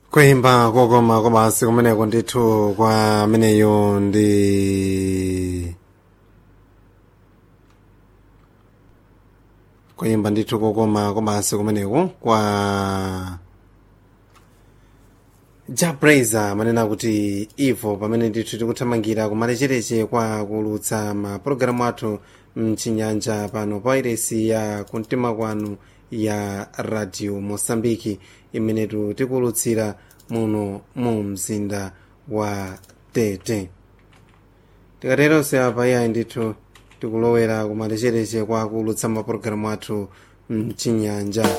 kuimba kokoma kobasi kumeneko ndithu kwa ameneyo ndi kuimba ndithu kokoma kobasi kumeneko kwa jabraiza manena kuti ivo pamene ndithu tikuthamangira kumalechereche kwa kulutsa mapulogalamu athu mchinyanja pano pa iresi ya kumtima kwanu ya radio mosambiki imenetu tikulutsira muno mu mzinda wa tete tikateronse apa iyayi ndithu tikulowera kumalechereche kwa kulutsa mapulogalamu athu mchinyanja